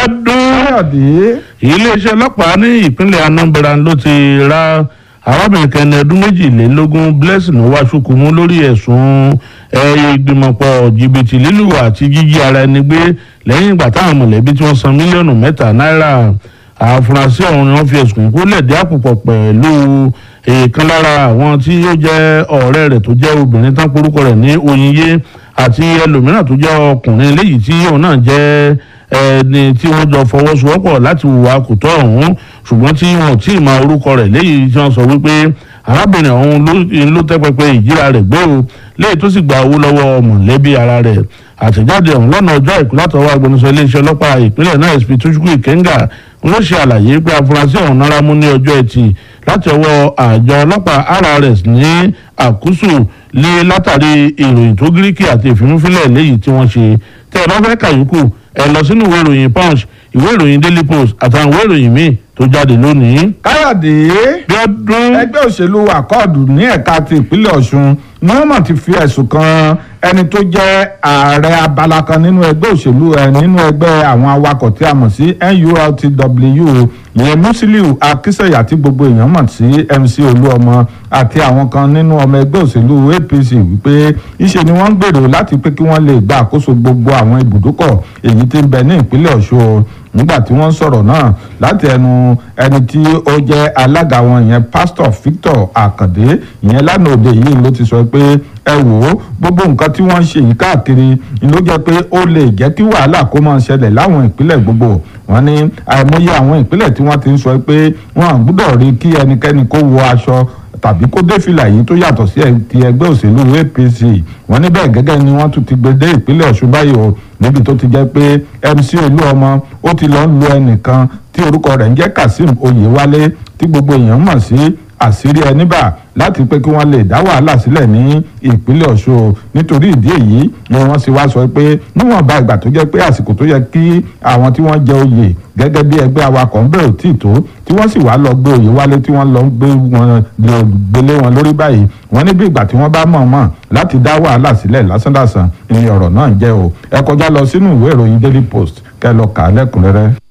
ọdún káyọ̀dé iléeṣẹ́ ọlọ́pàá ní ìpínlẹ̀ anambra ló ti ra arábìnrin kẹni ọdún méjìlélógún blessing wàṣùkùmù lórí ẹ̀sùn ìgbìmọ̀pọ̀ jìbìtì lílù àti jíjí ara ẹni gbé lẹ́yìn ìgbà táwọn mọ̀lẹ́bí tí wọ́n san mílíọ̀nù mẹ́ta náírà àfúrásì ọ̀hún ni wọ́n fi ẹ̀sùn kó lẹ̀dí àpòpọ̀ pẹ̀lú èèkan lára àwọn tí ó jẹ́ ọ̀rẹ́ rẹ̀ tó jẹ́ obìnrin tán porúkọ rẹ̀ ní oyinye àti ẹlòmíràn tó jẹ́ ọkùnrin léyìí tí òun náà jẹ́ ẹni tí wọ́n jọ fọwọ́sowọ́pọ̀ láti hùwà kò tọ́ ọ̀hún ṣùgbọ́n tí wọn ò tí ì mọ orúkọ rẹ̀ léyìí tí wọ́n sọ wípé arábìnrin ọ̀hún ló tẹ́ pẹpẹ ìjíra rẹ̀ gbé o léyìí tó sì gba owó lọ́wọ́ mọ̀lẹ́bí ara rẹ̀ àtẹ̀jáde ọ̀hún lọ́nà ọjọ́ àìkú látọwọ́ agbẹnusọ iléeṣẹ́ ọlọ́pàá ìpínlẹ̀ náà sp tuchukwu ikenga ló ṣe àlàyé pé afurasí ọ̀hún náírà mú ní ọjọ́ ẹtì láti ọwọ́ àjọ ọlọ́pàá rrs ní àkúsù lé látàrí ìròyìn tó gíríkì àti ìfimúfilẹ̀ léyìí tí wọ́n ṣe tẹ́ ẹ bá fẹ́ kàyókù ẹ lọ sínú ìwé ìròyìn punch ìwé ìròyìn daily post àtàwọn ìwé ìròyìn míì tó jáde lónìí. káyọ̀dé bí ọdún ẹgbẹ́ òṣèlú àkọọ̀dù ní ẹ̀ka ti ìpínlẹ̀ ọ̀ṣun ni wọ́n mọ̀ ti fi ẹ̀sùn kan ẹni tó jẹ́ ààrẹ abala kan nínú ẹgbẹ́ òṣèlú ẹ̀ nínú ẹgbẹ́ àwọn awakọ̀ tí a mọ̀ sí nurtw ìyẹn musiliu akísẹ̀yà tí gbogbo èèyàn mọ̀ sí mc olúọmọ àti àwọn kan nínú ọmọ ẹgbẹ́ òṣèlú apc wípé ìṣe ni wọ́n ń gbèrò láti pé kí wọ́n lè gba àkóso gbogbo àwọn ibùdókọ̀ èyí tí ń bẹ ní ìpínlẹ̀ ọ̀ṣun nígbà tí wọ́n sọ̀rọ̀ náà láti ẹnu ẹni tí ó jẹ́ alága wọn ìyẹn pásítọ̀ victor akande ìyẹn lánàá òde yìí ló ti sọ pé ẹ wò ó gbogbo nǹkan tí wọ́n ń ṣe yìí káàkiri ni ló jẹ́ pé ó lè jẹ́ kí wàhálà kó máa ṣẹlẹ̀ láwọn ìpínlẹ̀ gbogbo wọ́n ní àìmọye àwọn ìpínlẹ̀ tí wọ́n ti ń sọ pé wọ́n à gbúdọ̀ rí kí ẹnikẹ́ni kó wọ aṣọ tàbí kó dé fìlà yìí tó yàtọ̀ sí ti ẹgbẹ́ òṣèlú apc wọ́n ní bẹ́ẹ̀ gẹ́gẹ́ ni wọ́n tún ti gbé dé ìpínlẹ̀ ọ̀ṣun báyìí o níbi tó ti jẹ́ pé mc olúọmọ ó ti lọ́ọ́ lu ẹnìkan tí orúkọ rẹ̀ ń jẹ́ kazeem oyewale tí gbogbo èèyàn mọ̀ sí àṣírí ẹni bà láti pé kí wọ́n lè dá wàhálà sílẹ̀ ní ìpínlẹ̀ ọ̀ṣun nítorí ìdí èyí ni wọ́n sì wá sọ pé níwọ̀nba ìgbà tó jẹ́ pé àsìkò tó yẹ kí àwọn tí wọ́n jẹ oyè gẹ́gẹ́ bí ẹgbẹ́ awakọ̀ ń bẹ̀rù tí tó tí wọ́n sì wá lọ gbé oyè wálé tí wọ́n lọ gbé wọn gbélé wọn lórí báyìí wọ́n ní bí ìgbà tí wọ́n bá mọ̀ mọ̀ láti dá wàhálà sílẹ̀ lásánlàsàn ni ọ̀rọ̀ náà jẹ́ o ẹ kọjá lọ sínú ìwé ìròyìn daily post kẹ́ lọ kà á lẹ́kùnrẹ́rẹ́.